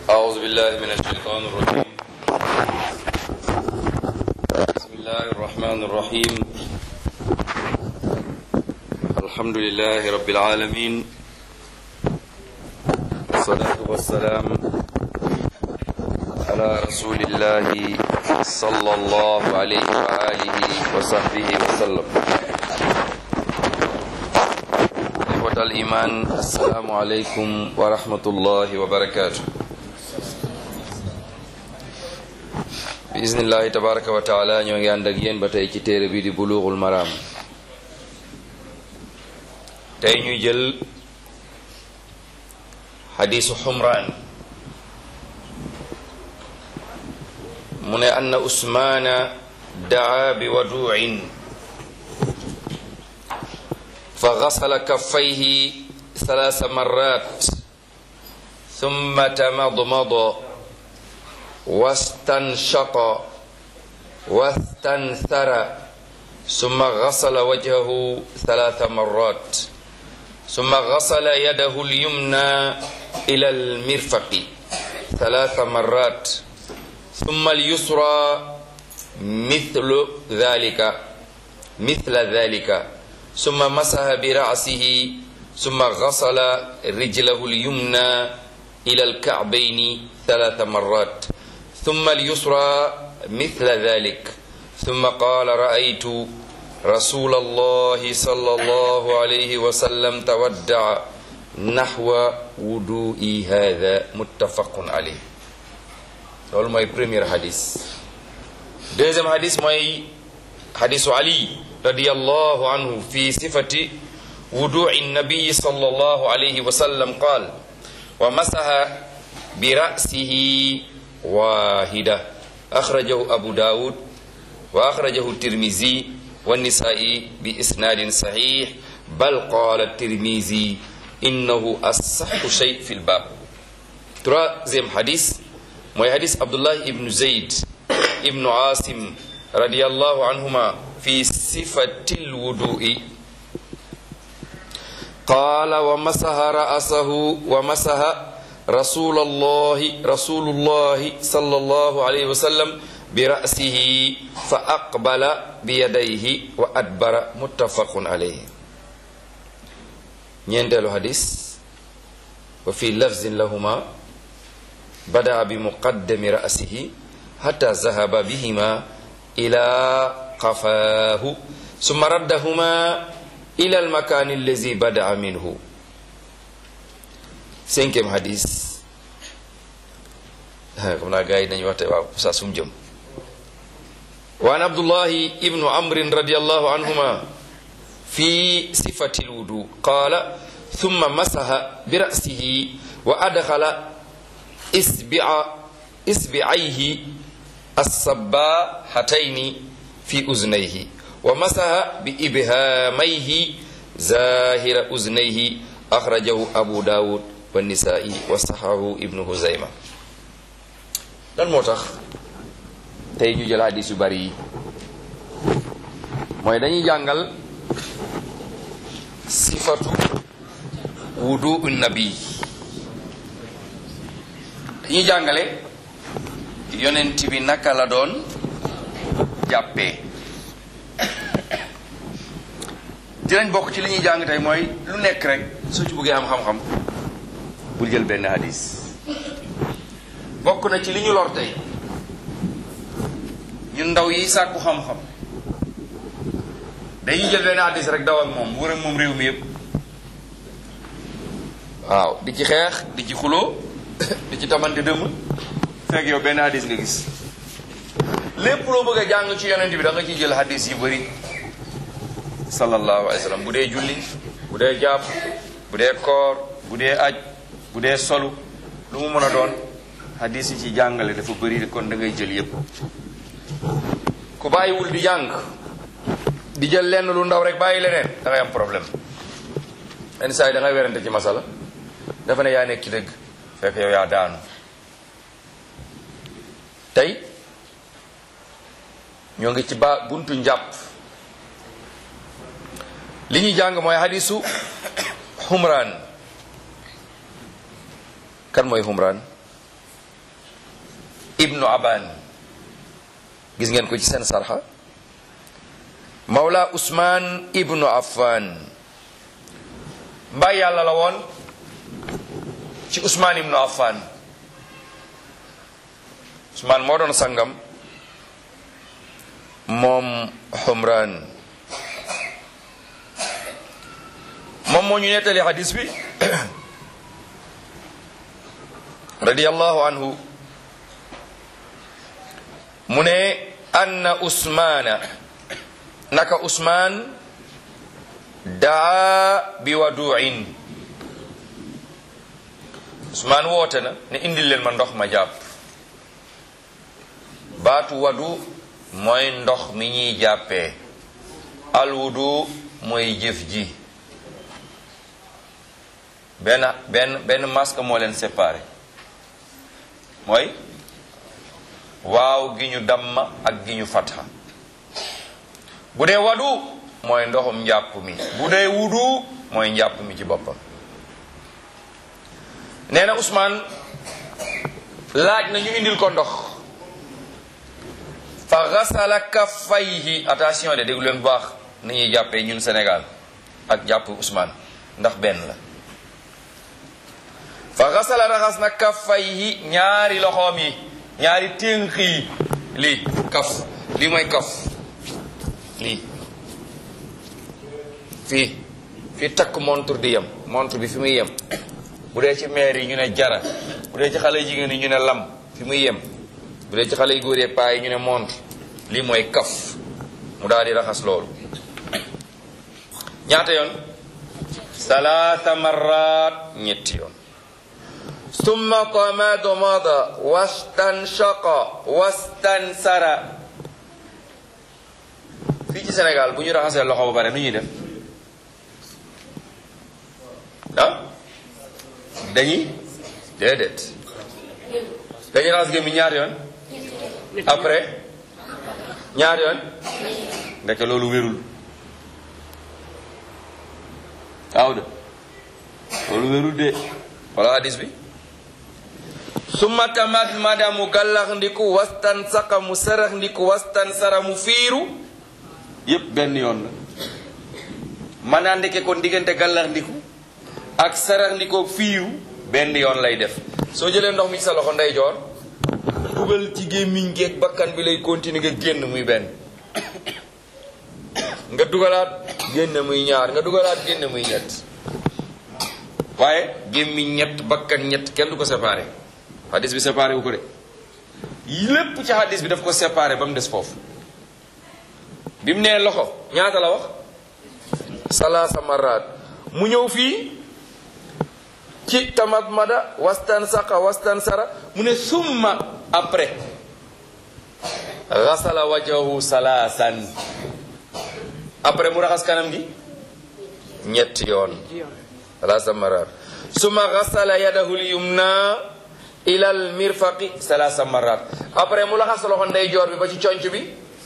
أعوذ بالله من الشيطان الرجيم بسم الله الرحمن الرحيم الحمد لله رب العالمين والصلاة والسلام على رسول الله صلى الله عليه وآله وصحبه وسلم إخوة الإيمان السلام عليكم ورحمة الله وبركاته bismillahi tabaraka wa taala ñoo ngi ànd ak yéen ba tey ci téere bi di bulughul maram tey ñuy jël xadiisu xumraan mu ne anna usmaana daa bi waduin fa gasala kaffayhi thalaasa marrat thumma tamadmada واستنشق واستنثر ثم غسل وجهه ثلاث مرات ثم غسل يده اليمنى إلى المرفق ثلاث مرات ثم اليسرى مثل ذلك مثل ذلك ثم مسح برأسه ثم غسل رجله اليمنى إلى الكعبين ثلاث مرات ثم اليسرى مثل ذلك ثم قال رأيت رسول الله صلى الله عليه وسلم تودع نحو وضوئي هذا متفق عليه loolu mooy premier hadis deuxième hadis mooy hadisu Ali radiyallahu anhu fi sifati wudu'i nabi sallallahu alayhi wa sallam qaal wa masaha bi ra'sihi واحدة أخرجه أبو داود وأخرجه الترمذي والنسائي بإسناد صحيح بل قال الترمذي إنه أصح شيء في الباب troisième hadith mooy hadith Abdullah ibn Zayd ibn Asim radiyallahu anhuma في صفة الوضوء قال ومسح رأسه ومسح رسول الله رسول الله صلى الله عليه وسلم برأسه فأقبل بيديه وأدبر متفق عليه ñeenteelu hadis wa fi lafzin lahuma bada bi muqaddami ra'sihi hatta zahaba bihima ila qafaahu summa raddahuma ila almakani allazi bada minhu cinquième hadis xam naa gars yi dañuy waxte waaw sa sum jëm waan abdullahi ibnu amrin radiallahu anhuma fi sifati lwudu qaala thumma masaha bi ra'sihi wa adxala isbi'a isbi'ayhi assabahatayni fi uznayhi wa masaha bi ibhamayhi zahira uznayhi axrajahu abu dawud wa nisaa'i wa saxahu ibnu huzayma lan moo tax tey ñu jël hadis yu bari yi mooy dañuy jàngal sifatu wudu nabi dañuy jàngale yonent bi naka la doon jàppee dinañ bokk ci li ñuy jàng tey mooy lu nekk rek soo ci bëggee am xam-xam bul jël benn hadis bokk na ci li ñu lor tey ñun ndaw yi sàkku xam-xam dañuy jël benn hadis rek daw ak moom wër ak moom réew mi yëpp waaw di ci xeex di ci xuloo di ci tamante dëmm fekk yow benn hadis nga gis lépp loo bëgg a jàng ci yonent bi da nga ciy jël hadis yu bëri sallallahu alayhi wa sallam bu dee julli bu dee jàpp bu dee koor bu dee aj bu dee solu lu mu mën a doon hadis yi ci jàngale dafa bëri kon da ngay jël yépp ku bàyyiwul di jàng di jël lenn lu ndaw rek bàyyi leneen da ngay am problème yenn saa yi da ngay werante ci masala dafa ne yaa nekk ci dëgg fekk yow yaa daanu tey ñoo ngi ci ba buntu njàpp li ñuy jàng mooy hadisu xumraan kan mooy xumraan ibnu aban gis ngeen ko ci seen sarxa mawla usman ibnu affan mbay yàlla la woon ci usman ibnu affan usman moo doon sangam moom xumran moom moo ñu nettali hadis bi radiyallahu anhu mu ne anna usmaana naka usmaan daa bi waduin usmaan woote na ne indil leen ma ndox ma jàpp baatu wadu mooy ndox mi ñuy jàppee alwudu mooy jëf ji benn benn benn masque moo leen séparé mooy waaw gi ñu damma ak gi ñu fatha bu dee wadu mooy ndoxum njàpp mi bu dee wudu mooy njàpp mi ci boppam nee na Ousmane laaj na ñu indil ko ndox fa gasala kaffayhi attention de déglu leen bu baax ni ñuy jàppee ñun Sénégal ak jàpp Ousmane ndax benn la fa gasala raxas na kaffayhi ñaari loxoom yi ñaari ténk yi lii kaf lii mooy kaf lii fii fii takk montre di yem montre bi fi muy yem bu dee ci maire yi ñu ne jara bu dee ci xale jigéen yi ñu ne lam fi muy yem bu dee ci xale yu góor yi paa yi ñu ne montre lii mooy kaf mu daal di raxas loolu ñaata yoon salaata marrat ñetti yoon summa tamadmada wastanshaqa wastansara fii ci Sénégal bu ñu raxasee loxo ba pare nu ñuy def ah dañuy déedéet dañuy raxas gémmi ñaar yoon après ñaar yoon ndeke loolu wérul waaw de loolu wérul de wala hadis bi summa tamat mada mu gallax ndiku wastan saka mu sarax ndiku wastan sara mu fiiru yépp benn yoon la man naa ndeke kon diggante gallax ndiku ak sarax ndikoo fiiru benn yoon lay def soo jëlee ndox mi ci sa loxo ndeyjoor dugal ci gémmiñ geeg bakkan bi lay continuer nga génn muy benn nga dugalaat génn muy ñaar nga dugalaat génn muy ñett waaye gémmiñ ñett bakkan ñett kenn du ko séparé hadis bi séparé wu ko de lépp ci hadis bi daf ko séparé ba mu des foofu bi mu nee loxo ñaata la wax salaasa maraat mu ñëw fii ci tamat mada wastan saqa wastan sara mu ne summa après gasala wajahu salaasan après mu raxas kanam gi ñetti yoon salaasa marat summa gasala yadahu lyumna ila al mirfaqi salaasa marat après mu raxas loxo ndeyjoor bi ba ci conc bi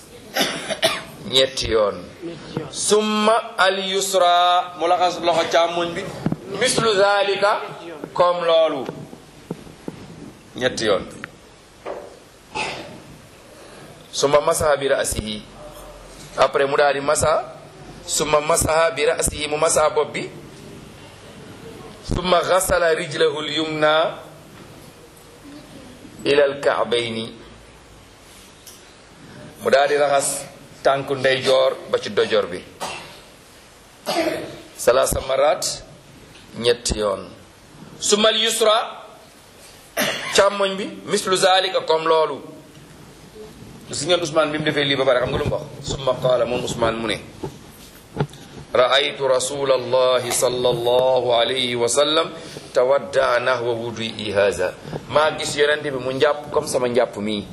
ñetti yoon summa al yusra mu raxas loxo càmmoñ bi mislu zalika comme loolu ñetti yoon summa masaha bi rasihi après mu daal di masa summa masaha bi rasihi mu masa bopp bi summa gasala rijlahu lyumna ila alkaabayni mu daal di raxas tànku ndeyjoor ba ci dojor bi salasa marat ñetti yoon sumal yusra càmmoñ bi mislu zalika comme loolu si ngeen Ousmane bi mu defee lii ba pare xam nga lu mu wax summa qaala moom Ousmane mu ne raaytu rasula allahi sallallahu alayhi wa sallam tawaddaa nahwa wudui haza maa gis yonente bi mu njàpp comme sama njàpp mii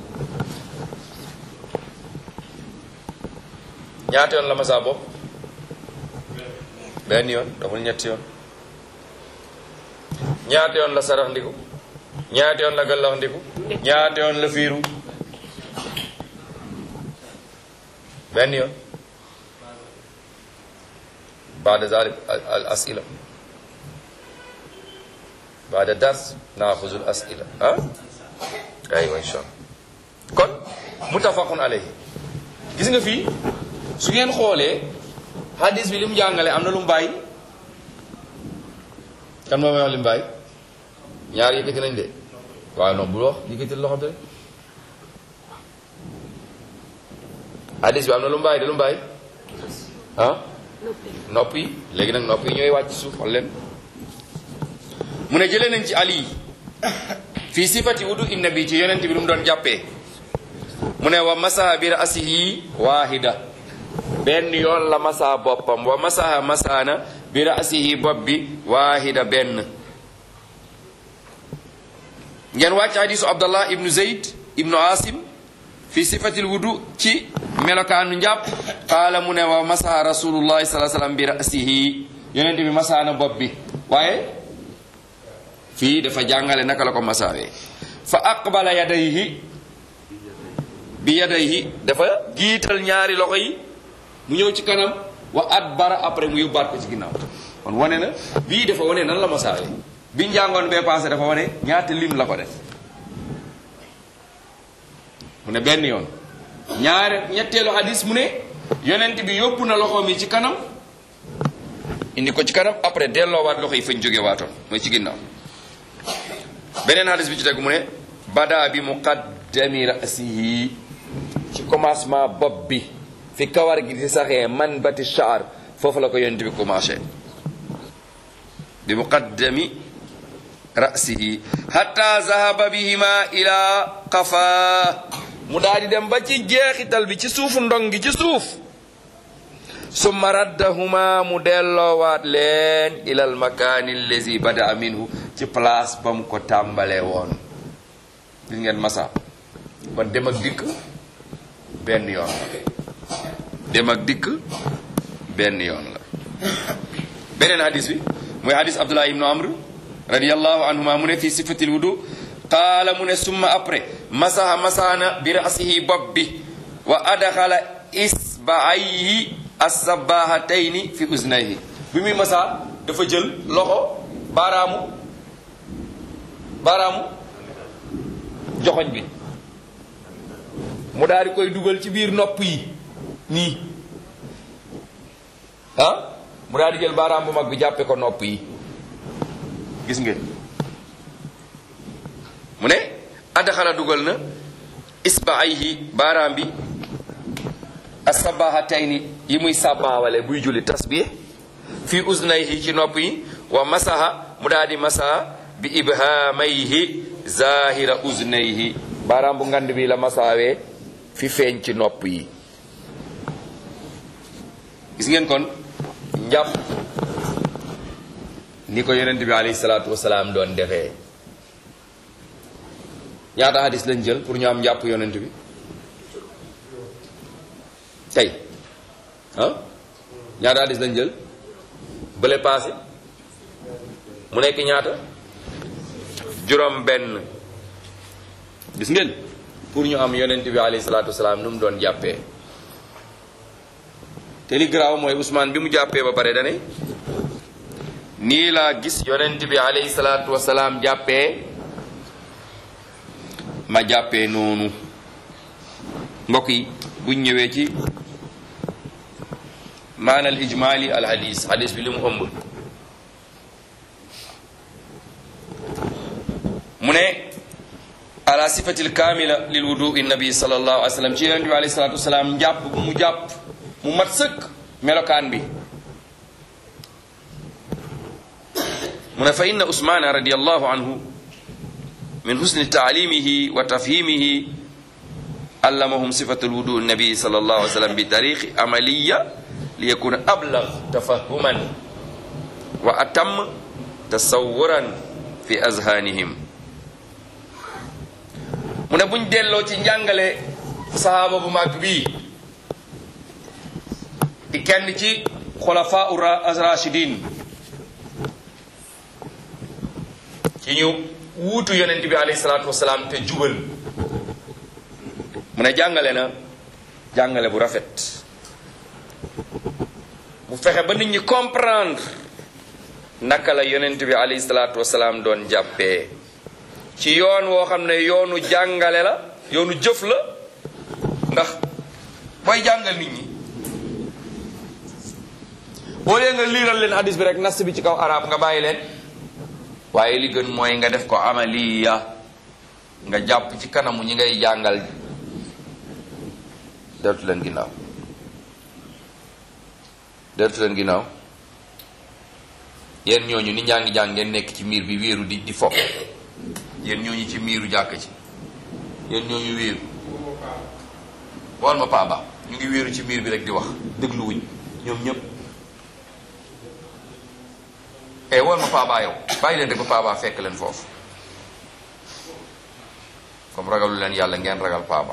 ñaata yoon la ma saa bopp benn yoon daful ñetti yoon ñaata yoon la sarax ndiku ñaata yoon la gallax ndiku ñaata yoon la fiiru benn yoon baada zalik al asila baada dars naaxuzu al asila ah aywa incha allah kon muttafaqun alayhi gis nga fii su ngeen xoolee hadis bi li mu jàngale am na lu mu bàyyi kan moo may wax li mu bàyyi ñaar yëkkati nañ de waaye non bul wax yëkkati loxo bi rek hadis bi am na lu mu bàyyi de lu mu bàyyi ah nopp yi léegi nag nopp yi ñooy wàcc suuf xool leen mu ne jëlee nañ ci ali fii sifati wudu inna bi ci yonent bi lu mu doon jàppee mu ne wa masaha bi rasihi waahida benn yoon la masaa boppam wa masaha masaana bi rasihi bopp bi waahida benn ngeen wàcc hadisu abdallah ibnu zeyd ibnu asim fi sifatil wudu ci melokaanu njàpp qaala mu ne wa masaha rasulullahi salaa sallam bi rasihi yonent bi masaana bopp bi waaye fii dafa jàngale naka la ko masaawee fa aqbala yadayhi bi yadayhi dafa giital ñaari loxo yi mu ñëw ci kanam wa adbara après mu yóbbaat ko ci ginnaaw kon wane na bii dafa wane nan la masaawee bi njàngoon bee passé dafa wane ñaata lim la ko def mu ne benn yoon ñaare ñetteelu hadis mu ne yonent bi yóbbu na loxoom yi ci kanam indi ko ci kanam après delloowaat loxo yi fañ jóge waatoon mooy ci ginnaaw beneen hadis bi ci tegu mu ne bada bi muqaddami rasihi ci commencement bopp bi fi kawar gi di saxee man bati shaar foofu la ko yonent bi commencé bi muqaddami rasihi hatta zahaba bihima ila qafa mu daal di dem ba ci jeexital bi ci suufu ndong gi ci suuf summa raddahuma mu delloowaat leen ilal makaani allazi bada minhu ci place ba mu ko tàmbalee woon gis ngeen masa kon dem ak dikk benn yoon la dem ak dikk benn yoon la beneen hadis bi mooy hadis abdullah ibnu amr radiallahu anhuma mu ne fii sifatil wudu qaala mu ne summa après masaha masaana bi rasihi bopp bi wa adxala isbaayhi assabahatayni fi uznayhi bi muy masaa dafa jël loxo baaraamu baaraamu joxoñ bi mu daal di koy dugal ci biir nopp yi nii ah mu daal di jël baaraam bu mag bi jàppe ko nopp yi gis ngeen mu ne addaxala dugal na isbaayhi baaraam bi asabahatayni yi muy sàbbaawale buy julli tasbih fi uznayhi ci nopp yi wa masaha mu daal di masaha bi ibhamayhi zahira uznayhi baaraam bu ngand bi la masaawee fi feeñ ci nopp yi gis ngeen kon njàpp ni ko yonent bi alayhi salaatu wasalaam doon defee ñaata hadis lañ jël pour ñu am njàpp yonent bi tey ah ñaata hadis lañ jël bële passé mu nekk ñaata juróom benn gis ngeen pour ñu am yonent bi alayhi salaatu wasalaam nu mu doon jàppee te li garaaw mooy Ousmane bi mu jàppee ba pare dane nii laa gis yonent bi alayhi salaatu wasalaam jàppee ma jàppee noonu mbokk yi buñ ñëwee ci maanal ijmaali al hadis hadis bi li mu ëmb mu ne ala sifatil kamila lil wudui nabi sallallahu alayhi wa sallam ci yonent bi alayhi salatu wasalaam njàpp bu mu jàpp mu mat sëkk melokaan bi mu ne fa inna usmana radiallahu anhu min husni taalimihi wa tafhimihi allamahum sifatu lwudu nabi sallallahu alayhi wa sallam bi tariqi amaliya liyakuna ablag tafahuman wa atam tasawuran fi azhanihim mu ne buñ delloo ci njàngale sahaaba bu mag bii di kenn ci xulafa rashidin ci ñu wuutu yonent bi alayhi salaatu wasalaam te jubal mu ne jàngale na jàngale bu rafet mu fexe ba nit ñi comprendre naka la yonent bi alayhi salaatu wasalaam doon jàppee ci yoon woo xam ne yoonu jàngale la yoonu jëf la ndax booy jàngal nit ñi boo lee nga liiral leen hadis bi rek nas bi ci kaw arab nga bàyyi leen waaye li gën mooy nga def ko amaliya nga jàpp ci kanamu ñi ngay jàngal deltu leen ginnaaw deltu leen ginnaaw yéen ñooñu ni ñaa ngi jàng ngeen nekk ci miir bi wéeru di di fo yéen ñooñu ci miiru jàkk ci yéen ñooñu wéeru wal ma paaba ñu ngi wéeru ci miir bi rek di wax dégluwuñ ñoom ñëpp e wal ma paaba yow bàyyi leen de ba paaba fekk leen foofu comme ragalu leen yàlla ngeen ragal paaba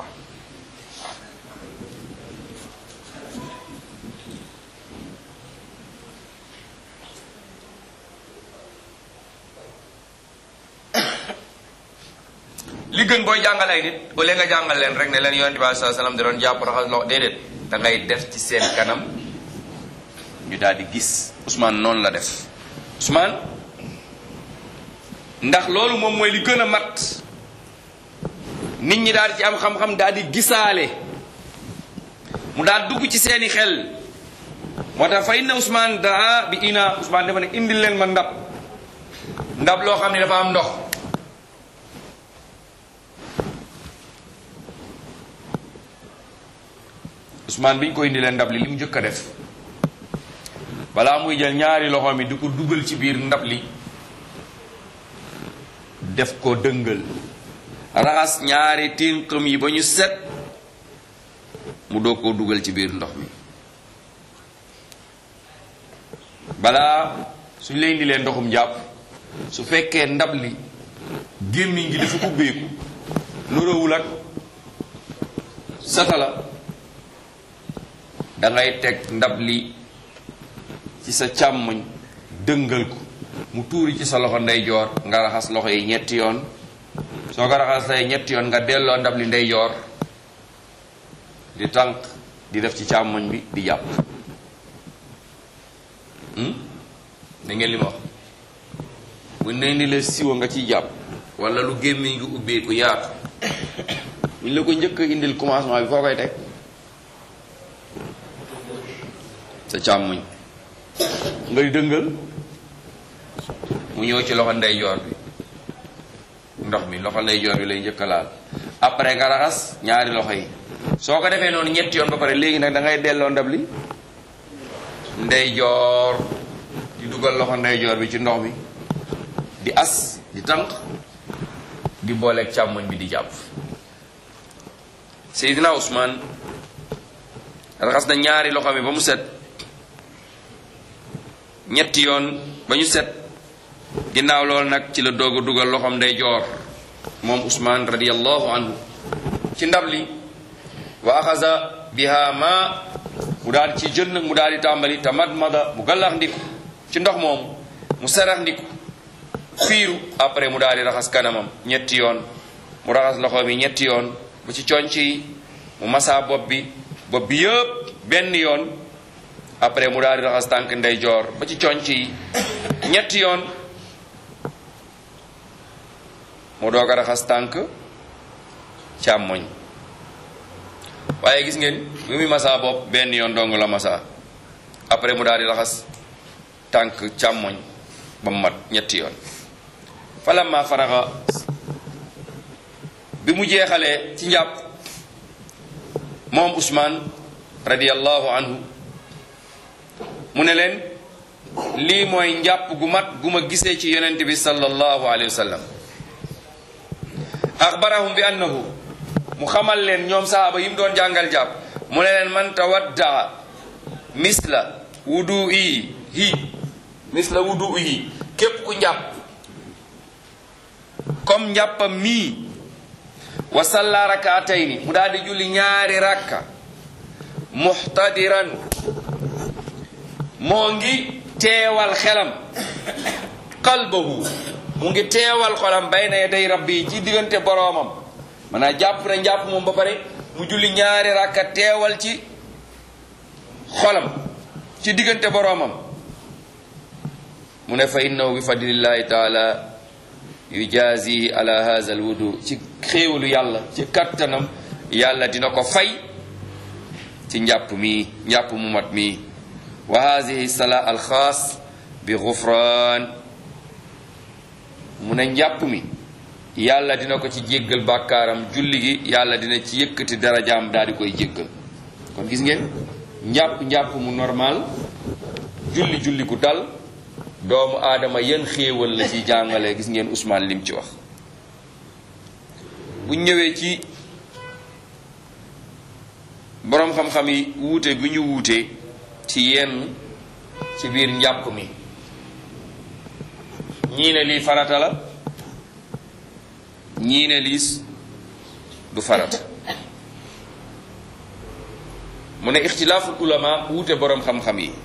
li gën booy jàngal ay nit au lieu nga jàngal leen rek ne leen yonent bi sallallahu alayhi wasallam da doon jàpp raxas loxo déedéet da ngay def ci seen kanam ñu daal di gis Ousmane noonu la def Ousmane ndax loolu moom mooy li gën a mat nit ñi daal di ci am xam-xam daal di gisaale mu daal dugg ci seeni xel moo tax fa inna Ousmane daa bi ina Ousmane dafa ne indil leen ma ndab ndab loo xam ne dafa am ndox Ousmane bi ñu ko indi leen ndab li li mu njëkk a def balaa muy jël ñaari loxo mi di ko dugal ci biir ndab li def ko dëngal raxas ñaari tinqam yi ba ñu set mu doog koo dugal ci biir ndox mi balaa suñ lay indi leen ndoxum jàpp su fekkee ndab li gémmiñ gi dafa ubbeeku nuróowul ak satala da ngay teg ndab li ci sa càmmoñ dëngal ko mu tuuri ci sa loxo ndeyjoor nga raxas loxo yi ñetti yoon soo ko raxasee ñetti yoon nga delloo ndab li ndeyjoor di tànk di def ci càmmoñ bi di jàpp da ngeen li ma wax bu ne ni la siwa nga ciy jàpp wala lu gémmiñ ngi ubbeeku yaatu buñ la ko njëkk indil commencement bi foo koy teg sa càmmoñ ngay dëngal mu ñëw ci loxo ndeyjoor bi ndox mi loxo ndeyjoor bi lay njëkk a laal après nga raxas ñaari loxo yi soo ko defee noonu ñetti yoon ba pare léegi nag da ngay delloo ndab li ndeyjoor di dugal loxo ndeyjoor bi ci ndox mi di as di tànk di booleeg càmmoñ bi di jàpp Seydina Ousmane raxas na ñaari loxo mi ba mu set ñetti yoon ba ñu set ginnaaw loolu nag ci la doog a dugal loxoom ndeyjoor moom Ousmane radiyallahu anhu ci ndab li wa axasa biha ma mu daal ci jën mu daal di tàmbali tamadmada mu gallax ndiku ci ndox moomu mu sarax ndiku fiiru après mu daal di raxas kanamam ñetti yoon mu raxas loxo mi ñetti yoon bu ci conc yi mu masaa bopp bi bopp bi yëpp benn yoon après mu daal di raxas tànk ndeyjoor ba ci conc yi ñetti yoon mu doog a raxas tànk càmmoñ waaye gis ngeen bi muy masaa bopp benn yoon dong la masaa après mu daal di raxas tànk càmmoñ ba mu mat ñetti yoon falamma faraxa bi mu jeexalee ci njàpp moom Ousmane radiyallahu anhu mu ne leen lii mooy njàpp gu mat gu ma gisee ci yonent bi sallallahu alayhi wa sallam axbarahum bi annahu mu xamal leen ñoom sahaaba yi mu doon jàngal jàpp mu ne leen man tawaddaa misla wudu yi hi misla wudu yi képp ku njàpp comme njàppam mii wa salla rakaatayni mu daal di julli ñaari rakka muhtadiran moo ngi teewal xelam qalbahu mu ngi teewal xolam bayna yaday rabbi ci diggante boroomam maanaam jàpp na njàpp moom ba pare mu julli ñaari rakka teewal ci xolam ci diggante boroomam mu ne fa innahu bi fadlillahi taala yujazihi ala hadha al wudu ci xéewalu yàlla ci kattanam yàlla dina ko fay ci njàpp mi njàpp mu mat mi wa hadhihi sala al xaas bi gufran mu ne njàpp mi yàlla dina ko ci jéggal bàkkaaram julli gi yàlla dina ci yëkkati darajaam daal di koy jéggal kon gis ngeen njàpp njàpp mu normal julli julli gu dal doomu aadama yan xéewal la ci jàngale gis ngeen Ousmane lim ci wax bu ñëwee ci boroom xam-xam yi wuute bi ñu wuute ci yenn ci biir njàpp mi ñii ne lii farata la ñii ne liis du farata mu ne ixtilaaful ulama wuute boroom xam-xam yi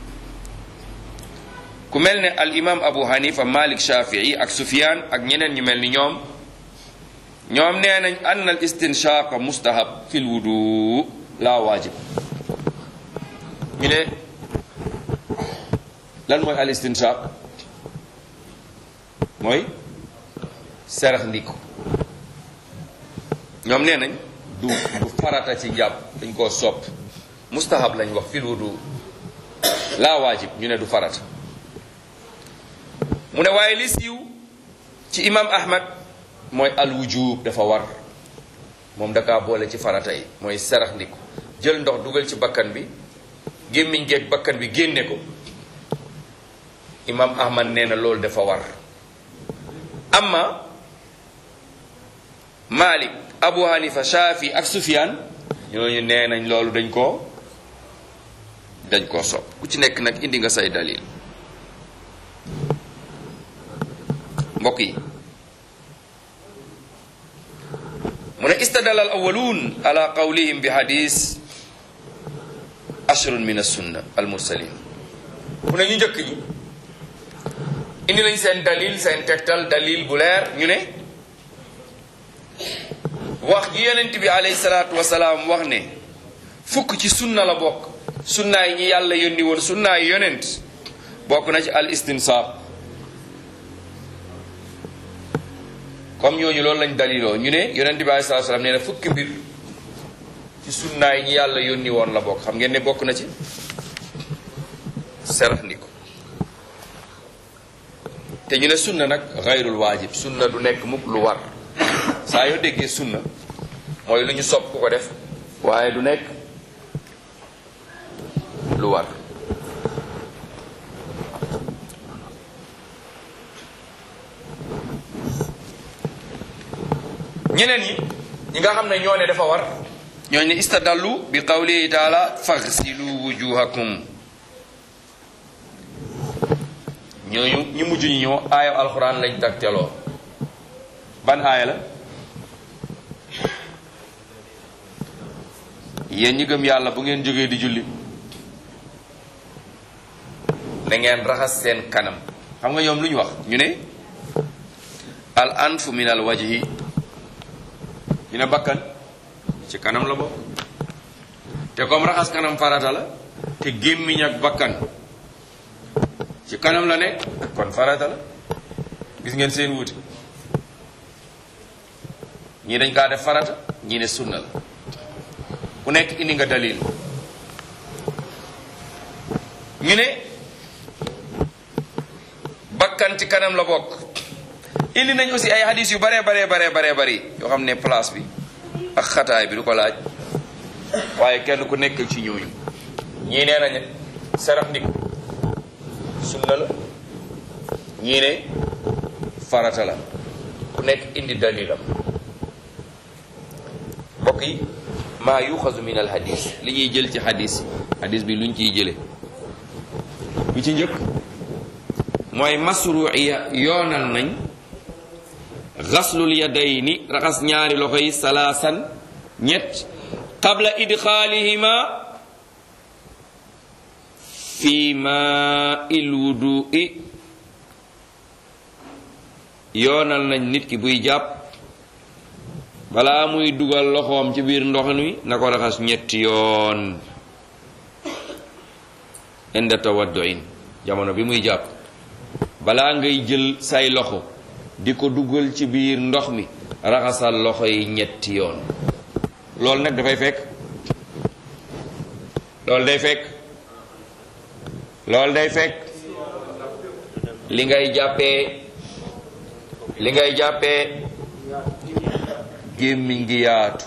ku mel ne al imam abu hanifa malik shafii ak sufyan ak ñeneen ñu mel ni ñoom ñoom nee nañ ann al istinshaq mustahab fil wudu la waajib ñu ne lan mooy al istinshaq mooy serax ndiku ñoom nee nañ du du farata ci jàpp dañ koo sopp mustahab lañ wax fil wudu la waajib ñu ne du farata mu ne waaye li siiw ci imam ahmad mooy al wujub dafa war moom dakaa boole ci farata yi mooy serax ndiku jël ndox dugal ci bakkan bi gémmiñ geeg bakkan bi génne ko imam ahmad nee na loolu dafa war amma malik abu hanifa shafi ak sufyan ñooñu nee nañ loolu dañ koo dañ koo sopp ku ci nekk nag indi nga say dalil mbokk yi mu ne istadala al awalun ala qawlihim bi hadis ashrun min assunna al mursalin mu ne ñu njëkk ñi indi nañ seen dalil seen tegtal dalil bu leer ñu ne wax ji yonent bi alayhi salaatu wasalaam wax ne fukk ci sunna la bokk sunnaay ñi yàlla yónni woon sunnaay yonent bokk na ci al istinsaab comme ñooñu loolu lañ daliloo ñu ne yonent bi alayhi salaatu wasalaam nee na fukki mbir ci sunnaay ñi yàlla yónni woon la bokk xam ngeen ne bokk na ci serax ndiko te ñu ne sunna nag xayrul waajib sunna du nekk mukk lu war saa yoo déggee sunna mooy lu ñu sopp ku ko def waaye du nekk lu war ñeneen ñi ñi nga xam ne ñoo ne dafa war ñoo ne istadallu bi qawlihi taala faghsilu wujuhakum ñooñu ñu mujj ñu ñëw aaya alxuraan lañ tagteloo ban aaya la yéen ñi gëm yàlla bu ngeen jógee di julli na ngeen raxas seen kanam xam nga ñoom lu ñu wax ñu ne al anfu min al wajhi ñu ne bakkan ci kanam la bokk te comme raxas kanam farata la te gémmiñ ak bakkan ci kanam la nekk kon farata la gis ngeen seen wuute ñii dañ kaa def farata ñii ne sunna la ku nekk indi nga dalil ñu ne bakkan ci kanam la bokk indi nañ aussi ay hadis yu bare bare bare bare bari yoo xam ne place bi ak xataay bi du ko laaj waaye kenn ku nekk ci ñooñu ñii nee nañ sarax ndik sunna la ñii ne farata la ku nekk indi dalilam mbokk yi maa yuxazu min al hadis li ñuy jël ci hadis hadis bi luñ ciy jële bi ci njëkk mooy masruiya yoonal nañ xaslul yadayni raxas ñaari loxo yi salaasan ñett qabla idxaalihima fi ma il wudui yoonal nañ nit ki buy jàpp balaa muy dugal loxoom ci biir ndox mi na ko raxas ñetti yoon inda tawadduin jamono bi muy jàpp balaa ngay jël say loxo di ko dugal ci biir ndox mi raxasal loxo yi ñetti yoon loolu nag dafay fekk loolu day fekk loolu day fekk li ngay jàppee li ngay jàppee gémmiñ gi yaatu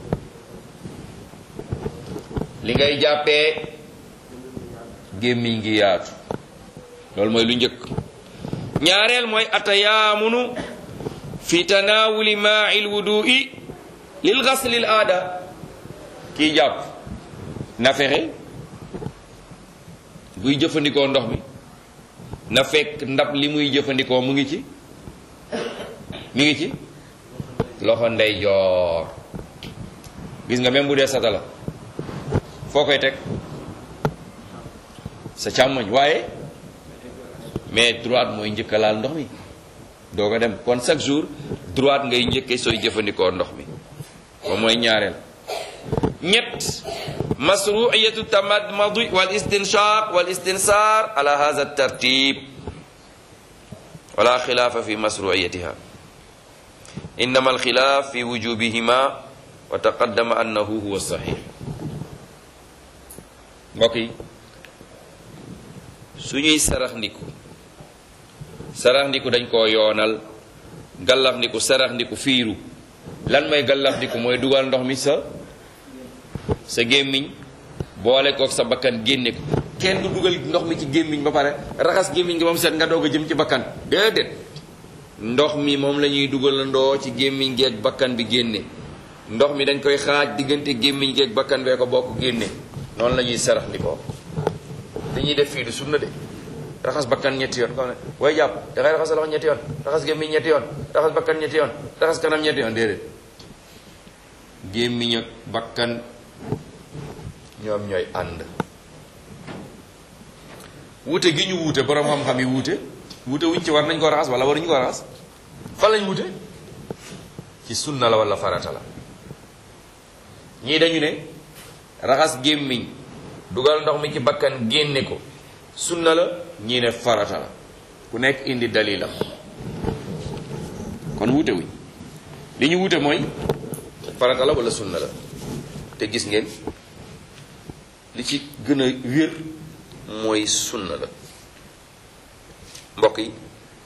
li ngay jàppee gémmiñ gi yaatu loolu mooy lu njëkk ñaareel mooy atayaamunu fi tanaawuli maai lwudui lil gaslil aada kii jàpp na fexe buy jëfandikoo ndox mi na fekk ndab li muy jëfandikoo mu ngi ci mu ngi ci loxo ndeyjoor gis nga même bu dee sata la foo koy teg sa càmmoñ waaye mais droite mooy njëkk a laal ndox mi doo ko dem kon chaque jour droite ngay njëkkee sooy jëfandikoo ndox mi ba mooy ñaareel ñett masruiyatu tamadmadi wal istinshaq wal istinsaar ala hadha tartib wala xilaafa fi masruiyatiha innama alxilaaf fi wujubihima wa taqaddama annahu huwa saxiix mbokk yi suñuy sarax ndiku sarax ndiku dañ koo yoonal gallax ndiku sarax ndiku fiiru lan mooy gallax ndiku mooy dugal ndox mi sa sa gémmiñ boole kook sa bakkan génne ko kenn du dugal ndox mi ci gémmiñ ba pare raxas gémmiñ nga ba mu set nga doog a jëm ci bakkan déedéet ndox mi moom la ñuy dugalandoo ci gémmiñ geeg bakkan bi génne ndox mi dañ koy xaaj diggante gémmiñ geeg bakkan bee ko bokk génne noonu la ñuy sarax ndikoo dañuy def fii du sunna de raxas bakkan ñetti yoon xam ne way jàpp dangay raxas sa loxo ñetti yoon raxas gémmiñ ñetti yoon raxas bakkan ñetti yoon raxas kanam ñetti yoon déedéet gémmiñ ak bakkan ñoom ñooy ànd wuute gi ñu wuute borom xam-xam yi wuute wuute wuñ ci war nañ ko raxas wala waruñu ko raxas fan lañ wuute ci sunna la wala farata la ñii dañu ne raxas gémmiñ dugal ndox mi ci bakkan génne ko sunna la ñii ne farata la ku nekk indi dalilam kon wuute wuñ li ñu wuute mooy farata la wala sunna la te gis ngeen li ci gën a wér mooy sunna la mbokk yi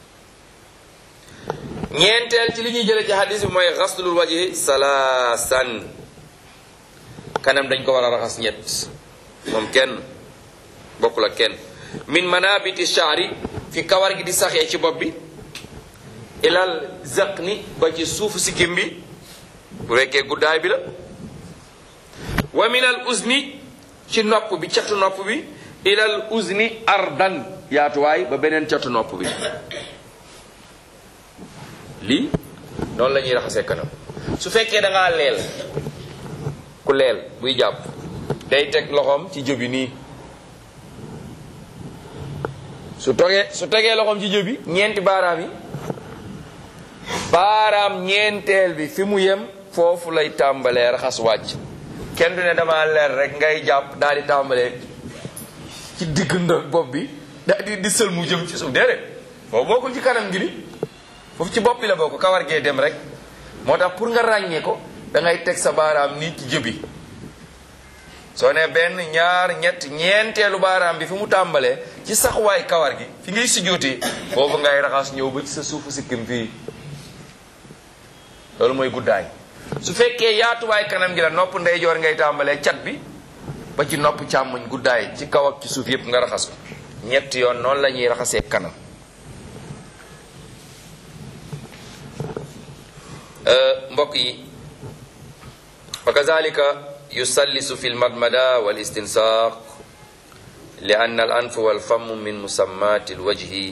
ñeenteel ci li ñuy jële ci hadis bi mooy xaslul wajhi salaasan kanam dañ ko war a raxas ñett moom kenn bokkul ak kenn min manabiti shaari fi kawar gi di saxee ci bopp bi ilal zaqni ba ci suufu sikkim bi bu rekkee guddaay bi la wa min al uzni ci nopp bi catu nopp bi ilal uzni ardan yaatuwaay ba beneen catu nopp bi lii noonu la ñuy raxasee kanam su fekkee da ngaa leel ku leel buy jàpp day teg loxoom ci jëbi nii su togee su tegee loxoom ci jëbi ñeenti baaraam yi baaraam ñeenteel bi fi mu yem foofu lay tàmbalee raxas wàcc kenn du ne dama leer rek ngay jàpp daal di tàmbalee ci digg ndox bopp bi daal di di sël mu jëm ci suuf déedéet boobu bokkul ci kanam gi ni foofu ci bopp bi la bokk kawar gee dem rek moo tax pour nga ràññee ko da ngay teg sa baaraam nii ci jëbi soo ne benn ñaar ñett ñeenteelu baaraam bi fi mu tàmbalee ci saxuwaay kawar gi fi ngay sujjóotee foofu ngay raxas ñëw ba ci sa suufu sikkim fii loolu mooy guddaay su fekkee yaatuwaay kanam gi la nopp ndeyjoor ngay tàmbalee cat bi ba ci nopp càmmoñ guddaay ci kaw ak ci suuf yépp nga raxas ko ñetti yoon noonu la ñuy raxasee kanam mbokk yi wa kazalika yusallisu fi lmadmada wal istinsaq li anna al anf wal famu min musammati alwajhi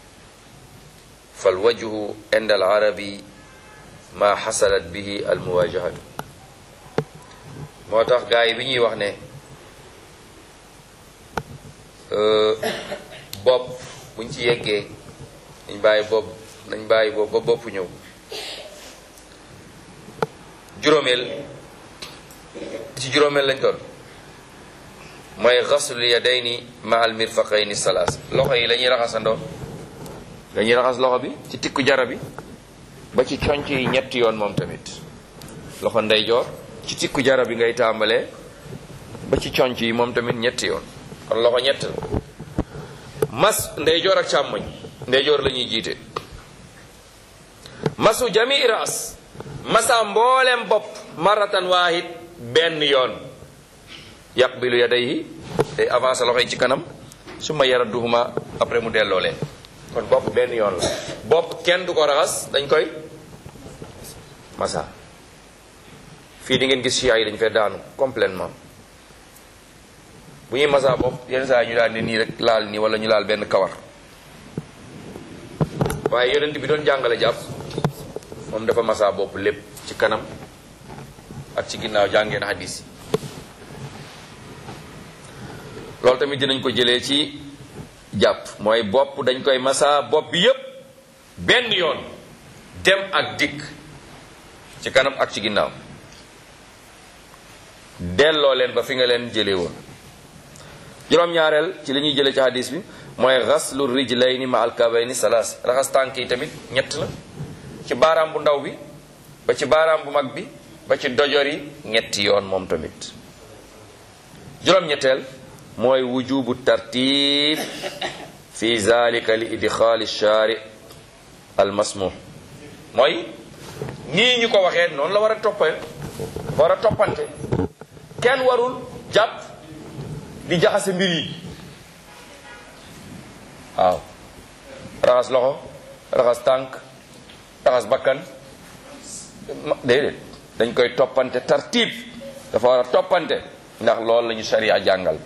falwajhu inda al arabi ma xasalat bihi al muwajahatu moo tax gars yi bi ñuy wax ne bopp buñ ci yeggee nañ bàyyi bopp nañ bàyyi bopp ba bopp ñëw juróomeel ci juróomeel lañ doon mooy xaslul yadayni ma al mirfaqayni salaas loxo yi la ñuy raxasandoo dañuy raxas loxo bi ci tikku jara bi ba ci conc yi ñetti yoon moom tamit loxo ndeyjoor ci tikku jara bi ngay tàmbalee ba ci conc yi moom tamit ñetti yoon kon loxo ñett la mas ndeyjoor ak càmmoñ ndeyjoor la ñuy jiite masu jami ras masa mboolem bopp maratan waahid benn yoon yaqbilu yadayhi day avancé loxo yi ci kanam summa yaradduhuma après mu delloo leen kon bopp benn yoon la bopp kenn du ko raxas dañ koy masa fii di ngeen gis siyaa yi dañ fay daanu complètement bu ñuy masa bopp yenn saa yi ñu daal ne nii rek laal nii wala ñu laal benn kawar waaye yonent bi doon jàngale jàpp moom dafa masa bopp lépp ci kanam ak ci ginnaaw jàngeen hadis yi loolu tamit dinañ ko jëlee ci jàpp mooy bopp dañ koy masa bopp bi yépp benn yoon dem ak dikk ci kanam ak ci ginnaaw delloo leen ba fi nga leen jëlee woon juróom-ñaareel ci li ñuy jëlee ci hadis bi mooy xaslu rijlayni ma alkabayni salaas raxas tànk yi tamit ñett la ci baaraam bu ndaw bi ba ci baaraam bu mag bi ba ci dojor yi ñetti yoon moom tamit juróom-ñetteel mooy wujubu tartib fi zalika li idxaali shaari al masmuh mooy nii ñu ko waxee noonu la war a toppee war a toppante kenn warul jàpp di jaxase mbir yi waaw raxas loxo raxas tànk raxas bakkan déedéet dañ koy toppante tartib dafa war a toppante ndax loolu la ñu sharia jàngal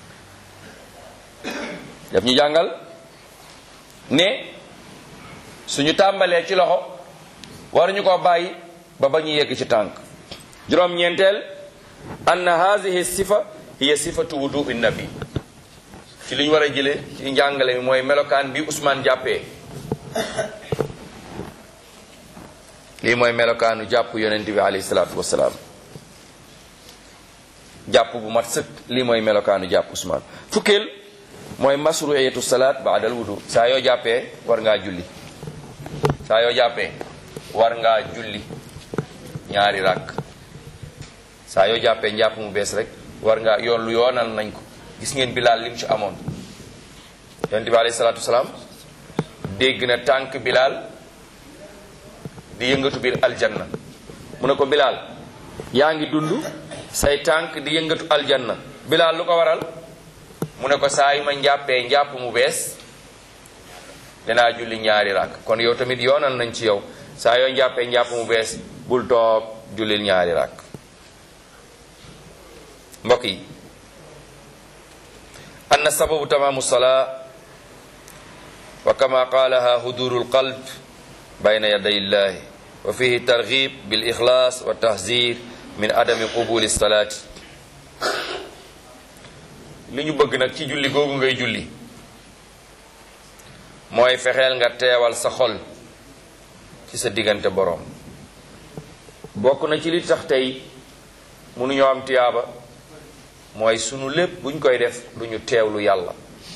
daf ñu jàngal ne suñu tàmbalee ci loxo waruñu ko bàyyi ba ba ñu yegg ci tànk juróom-ñeenteel anna haadihi sifa hiya sifatu wudu'i nabi ci li ñu war a jële ci njàngale mi mooy melokaan bi Ousmane jàppee lii mooy melokaanu jàpp yonent bi alayhi salaatu wasalaam jàpp bu mat sëkk lii mooy melokaanu jàpp Ousmane fukkeel mooy masruiyatu salaat baadal wudu saa yoo jàppee war ngaa julli saa yoo jàppee war ngaa julli ñaari ràkk saa yoo jàppee njàpp mu bees rek war ngaa yoon lu yoonal nañ ko gis ngeen bilaal lim ci amoon yonent bi alayhi salaatu wasalaam dégg na tànk bilaal di yëngatu biir aljanna mu ne ko bilaal yaa ngi dund say tànk di yëngatu aljanna bilaal lu ko waral mu ne ko saa yi ma njàppee njàpp mu bees danaa julli ñaari ràkk kon yow tamit yoonal nañ ci yow saa yoo njàppee njàpp mu bees bul toog jullil ñaari ràkk mbokk yi anna sababu tamaamu salaa wa kama qaalaha huduru lqalb bayna yaday illahi wa fihi targhib bil ixlaas wa tahzir min adami qubuli salaati li ñu bëgg nag ci julli googu ngay julli mooy fexeel nga teewal sa xol ci sa diggante boroom bokk na ci li tax tey mënuñoo am tiyaaba mooy sunu lépp buñ koy def duñu teewlu yàlla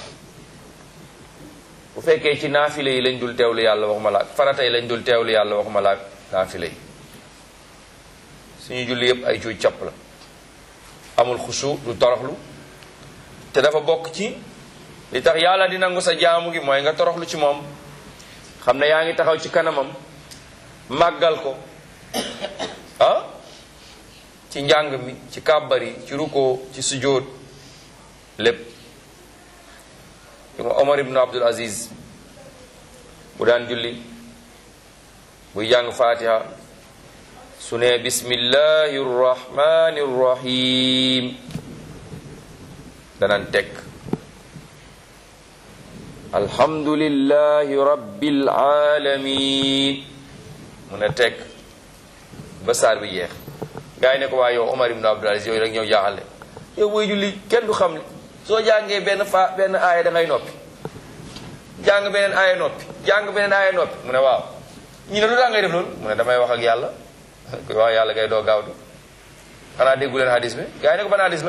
bu fekkee ci naafile yi lañ dul teewlu yàlla waxuma laak farata yi lañ dul teewlu yàlla waxuma laak naafile yi suñu julli yépp ay cuuj capp la amul xusu du toroxlu te dafa bokk ci li tax yàlla di nangu sa jaamu gi mooy nga toroxlu ci moom xam ne yaa ngi taxaw ci kanamam màggal ko ah ci njàng mi ci kàbbar yi ci ruko ci sujjóot lépp yu Omar ibnu Abdul Aziz bu daan julli buy jàng fatiha su ne bismillahi rrahmani rrahim danan teg alhamdulillahi rabbil alamin mu ne teg ba saar bi jeex gaa yi ne ko waa yow Omar ibn Abdul Aziz yooyu rek ñëw jaaxale yow booy julli kenn du xam soo jàngee benn fa benn aaya da ngay noppi jàng beneen aaya noppi jàng beneen aaya noppi mu ne waaw ñi ne lu tax ngay def loolu mu ne damay wax ak yàlla koy wax yàlla ngay doo gaawdu xanaa déggu leen hadis bi gaa yi ne ko ban hadis la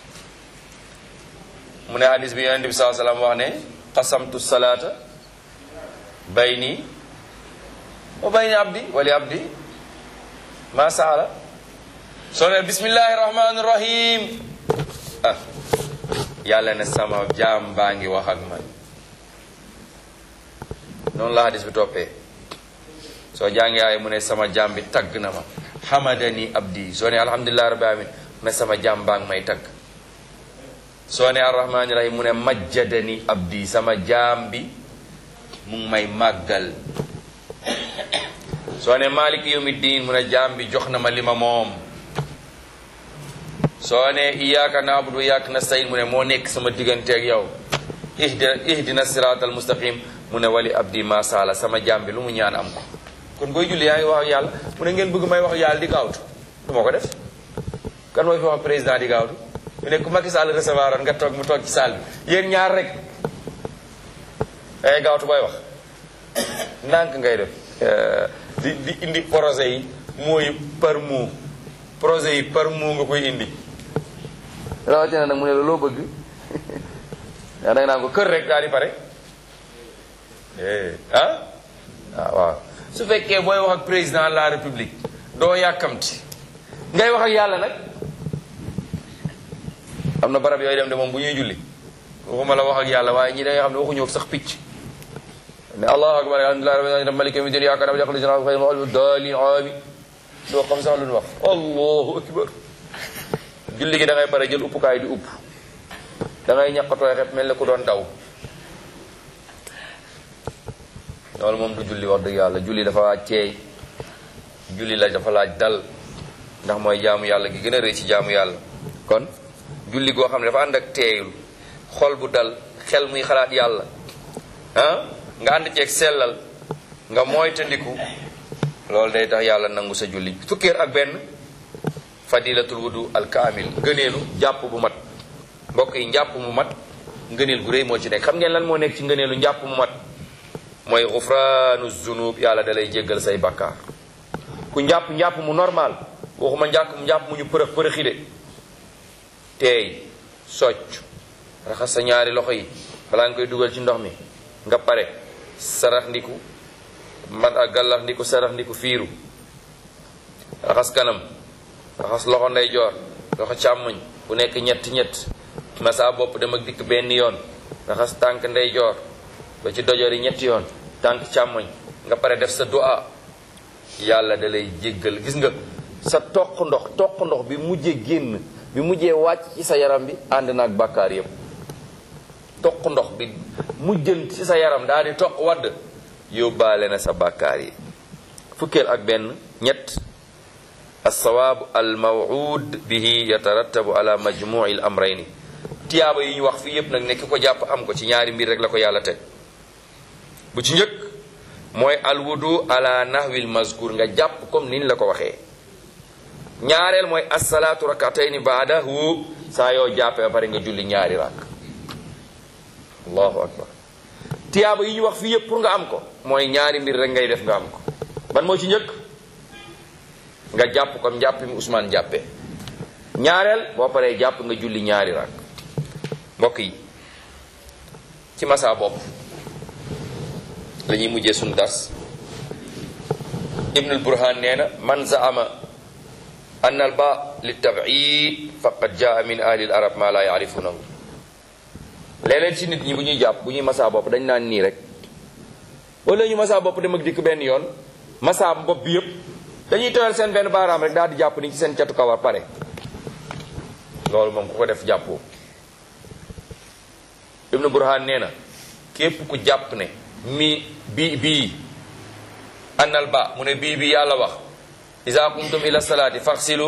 mu ne hadis bi yonente bi saa sallam wax ne qasamtu salaata bayni wa bayni abdi wali abdi ma saala soo ne bismillahi rahmani rahim ah yàlla ne sama jaam baa ngi wax ak man noonu la hadis bi toppee soo jàngee ay mu ne sama jaam bi tagg na ma hamadani abdi soo ne alhamdulillahi rabbil alamin mu ne sama jaam baa ngi may tagg soo ne arrahmani rahim mu ne majjadani abdi sama jaam bi mu ngi may màggal soo ne maliki yawmiddin mu ne jaam bi jox na ma li ma moom soo ne iyyaka na'budu wa iyyaka nasta'in mu ne moo nekk sama digganteeg yow ihdina ihdina siratal mustaqim mu ne wali abdi ma sala sama jaam bi lu mu ñaan am ko kon booy julli yaa ngi wax ak yàlla mu ne ngeen bëgg may wax ak yàlla di gaawtu du ma ko def kan mooy fi wax président di gaawtu mu ne ku Macky Sall recevoir oon nga toog mu toog ci salle bi yéen ñaar rek ay gaawtu booy wax ndànk ngay def di di indi projet yi mooy par mot projet yi par mot nga koy indi rawatina nag mu ne la loo bëgg yaa da nga naan ko kër rek daal di pare ah waaw waaw su fekkee booy wax ak président de la république doo yàkkamti ngay wax ak yàlla nag am na barab yooyu dem de moom bu ñuy julli waxuma la wax ak yàlla waaye ñi da nga xam ne waxuñu ak sax picc ne allahu akbar alhamdulilah rabbil alamin maliki yawmi din yaakaar naa yaqul jana xayr ma dalin ami doo xam sax lu ñu wax allahu akbar julli gi da ngay pare jël uppukaay di upp da ngay ñaqatooy xep mel ne ku doon daw loolu moom du julli wax dëgg yàlla julli dafa laaj ceey julli la dafa laaj dal ndax mooy jaamu yàlla gi gën a rëy ci jaamu yàlla kon julli goo xam ne dafa ànd ak teeyul xol bu dal xel muy xalaat yàlla ah nga ànd ceeg sellal nga moytandiku loolu day tax yàlla nangu sa julli fukkeer ak benn fadilatul wudu al kaamil ngëneelu jàpp bu mat mbokk yi njàpp mu mat ngëneel gu rëy moo ci nekk xam ngeen lan moo nekk ci ngëneelu njàpp mu mat mooy xufraanu zunub yàlla da lay jéggal say bakkaar ku njàpp njàpp mu normal waxuma njàpp njàpp mu ñu përëx përëxi de teey socc raxas sa ñaari loxo yi balaa nga koy dugal ci ndox mi nga pare sarax ndiku man ak gàllax ndiku sarax ndiku fiiru raxas kanam raxas loxo ndeyjoor loxo càmmoñ bu nekk ñett ñett masa bopp dem ak dikk benn yoon raxas tànk ndeyjoor ba ci dojor yi ñetti yoon tànk càmmoñ nga pare def sa du'a yàlla da lay jéggal gis nga sa toq ndox toq ndox bi mujjee génn bi mujjee wàcc ci sa yaram bi ànd naag bàkkaar yépp toq ndox bi mujjën ci sa yaram daal di toq wadd yóbbaale na sa bàkkaar yi fukkeel ak benn ñett alsawaabu almawuud bihi yatarattabu ala majmuci l amrayni tiyaaba yi ñu wax fii yépp nag ne ki ko jàpp am ko ci ñaari mbir rek la ko yàlla teg bu ci njëkk mooy alwudu ala nahwil mazkur nga jàpp comme niñ la ko waxee ñaareel mooy assalaatu rakatayni baadahu saa yoo jàppee ba pare nga julli ñaari rak allahu akbar tiyaaba yi ñu wax fii yépp pour nga am ko mooy ñaari mbir rek ngay def nga am ko ban moo ci njëkk nga jàpp comme jàpp mi Ousmane jàppee ñaareel boo paree jàpp nga julli ñaari rak mbokk yi ci masa bopp la ñuy mujjee suñu das ibnul burhan nee na man zaama an al ba li tabid faqad jaa min ahli al arab ma la yaarifunahu léeg-léeg ci nit ñi bu ñuy jàpp bu ñuy masa bopp dañ naan nii rek wala ñu masa bopp dem ak dikk benn yoon masa bopp bi yëpp dañuy tooyal seen benn baaraam rek daal di jàpp ni ci seen catu kawar pare loolu moom ku ko def jàppoo ibnu burhan nee na képp ku jàpp ne mi bii bii annal ba mu ne bii bi yàlla wax iza qumtum ila salaati faxsilu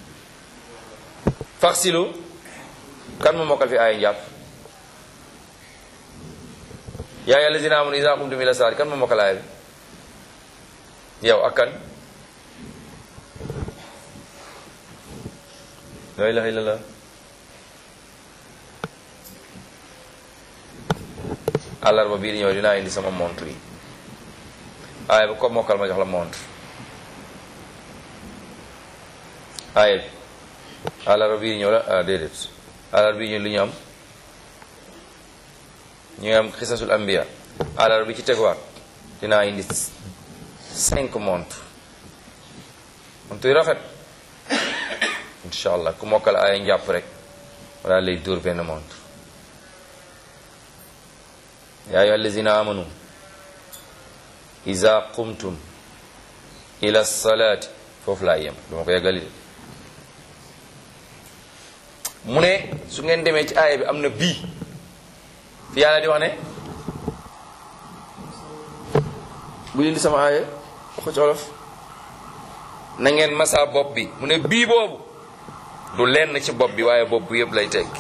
faxsilu kan ma mokkal fi aaya njàpp yaa ayyuha allazina amanu iza qumtum ila salaati kan ma mokkal aaya bi yow ak kan la ilaha illallah àllarba bii di ñëw dinaa indi sama montre yi aaya bi ko mokkal ma jox la montre aaya bi àllarba bii di ñëw la ah déedéet àllarba bii ñëw lu ñu am ñu ngi am xisasul ambiya àllarba bi ci teguwaat dinaa indi cinq montre montre yu rafet incha allah ku mokkal aaya njàpp rek wala lay dóor benn montre yaa ayyuha allazina amanu iza qumtum ila salaati foofu laa yem duma ko yeggali de mu ne su ngeen demee ci aaya bi am na bii fi yàlla di wax ne bu leen di sama aaya wax ko ci olof na ngeen masa bopp bi mu ne bii boobu du lenn ci bopp bi waaye bopp bi yëpp lay teg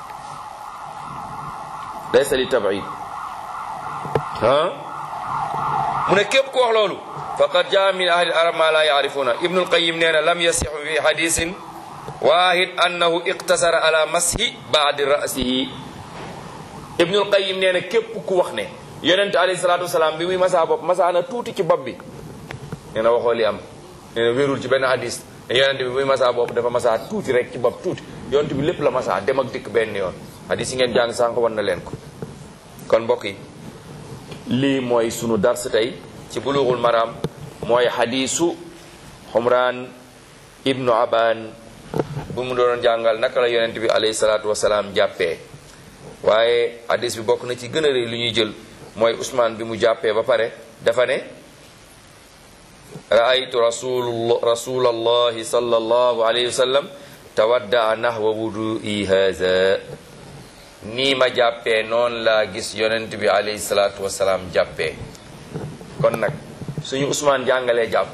day sali tabaid ah mu ne képp ku wax loolu faqad jaa min ahli arab ma la yaarifuna ibnul qayim nee na lam yasixu fi hadisin wahid annahu iqtasara ala mashi baadi rasihi ibnul qayim nee na képp ku wax ne yonente alayhi salatu wasalaam bi muy masaa bopp masaa na tuuti ci bopp bi nee na waxoo li am nee na wérul ci benn hadis ne yonente bi muy masaa bopp dafa masaa tuuti rek ci bopp tuuti yonente bi lépp la masaa dem ak dikk benn yoon hadis yi ngeen jàng sànq wan na leen ko kon mbokk yi lii mooy sunu dars tey ci bulughul maram mooy hadisu xumraan ibnu aban bu mu doon jàngal naka la yonent bi alayhi salaatu wasalaam jàppee waaye hadis bi bokk na ci gën a rëy lu ñuy jël mooy Ousmane bi mu jàppee ba pare dafa ne raaytu rasul rasulallahi sallallahu alayhi wa sallam tawaddaa nahwa wudu'i haza nii ma jàppee noonu laa gis yonent bi alayhi salaatu wasalaam jàppee kon nag suñu Ousmane jàngalee jàpp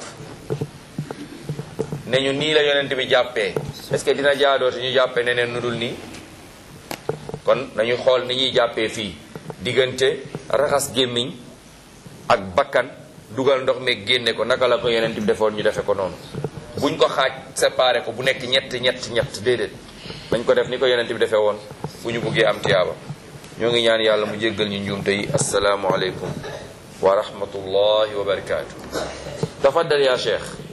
ne ñu nii la yonent bi jàppee est-ce que dina jaadoo te ñu jàppee neneen nu dul nii kon nañu xool ni ñuy jàppee fii diggante raxas gémmiñ ak bakkan dugal ndox mi génne ko naka la ko yonent bi defoon ñu defe ko noonu buñ ko xaaj séparé ko bu nekk ñett ñett ñett déedéet dañ ko def ni ko yonent bi defee woon bu ñu buggee am tiyaaba ñoo ngi ñaan yàlla mu jéggal ñu njuumte yi asalaamu aleykum wa rahmatullahi wa barakaatu tafaddal ya cheikh